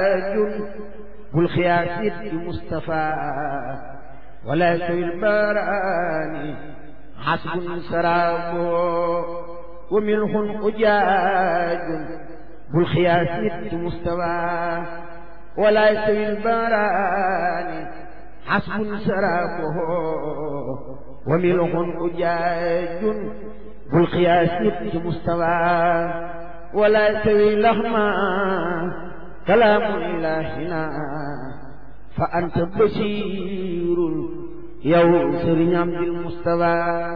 bul xiyaasit bi Mustafa wala sawil baaraani xasbun sarabo wa milxun ujaajun bul xiyaasit bi Mustafa wala sawil baaraani xasbun sarabo wa milxun ujaajun bul xiyaasit bi Mustafa wala sawil laxma kalaamu ilaahina fa anta basiirun yow sëriñ Amdil Mustafa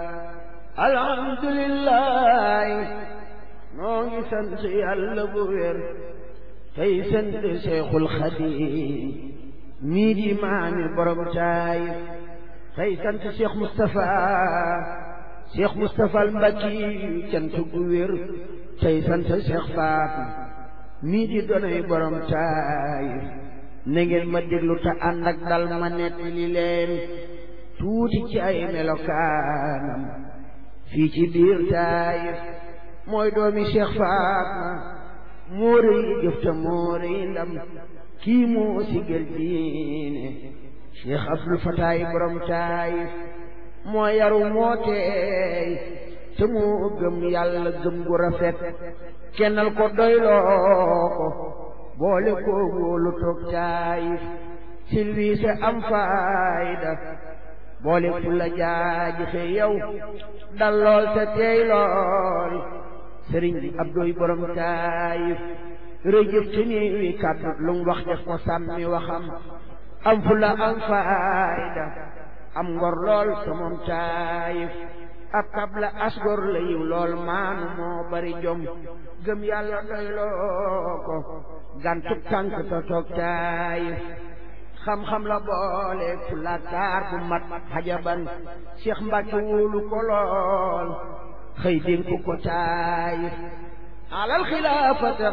alhamdulilah noo ngi sant yàlla bu wér tey sant Seexul Xadiim mii di maami borom Taayif tey sant Seex Mustafa Seex Mustafa al Mbakki cant gu wér tey sant Seex Faatu mii di doonay borom Taayif na ngeen ma déglu te ànd ak dal ma nettali leen tuuti ci ay melokaanam fii ci biir Taayif mooy doomi Cheikh Fatma moo rëy jëf te moo rëy ndam kii moo siggal diine Cheikh Abdul Fataay borom Taayif moo yaru moo teey te moo gëm yàlla gëm gu rafet kennal ko doyloo ko boole ko wóolu toog Taayif silwiise am faayda boole fu la jaajife yow dal lool te teey lool sëriñ Abdoy borom Taayif rëjëf ci nii wi kàddu lu mu wax def ko sàmmi waxam am fu la am faayda am ngor lool te moom Taayif ab tabla asgor la yiw lool maanu moo bari jom gëm yàlla doyloo ko gàntu tànk te toog Taayif xam-xam la boole fu la taar bu mat xajaban Cheikh Mbacke wóolu ko lool xëy dénk ko Taayif alal xilaafata